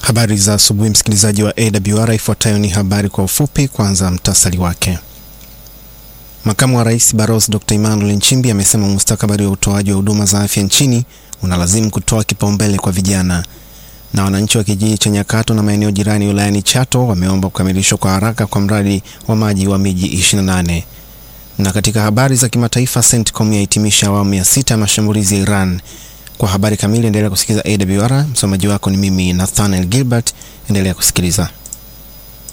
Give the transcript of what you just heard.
Habari za asubuhi, msikilizaji wa AWR. Ifuatayo ni habari kwa ufupi. Kwanza mtasari wake. Makamu wa Rais Balozi Dr. Emmanuel Nchimbi amesema mustakabali wa utoaji wa huduma za afya nchini unalazimu kutoa kipaumbele kwa vijana. Na wananchi wa kijiji cha Nyakato na maeneo jirani wilayani Chato wameomba kukamilishwa kwa haraka kwa mradi wa maji wa miji 28. Na katika habari za kimataifa, CENTCOM yahitimisha awamu ya sita ya mashambulizi ya Iran. Kwa habari kamili endelea kusikiliza AWR. Msomaji wako ni mimi Nathaniel Gilbert. Endelea kusikiliza.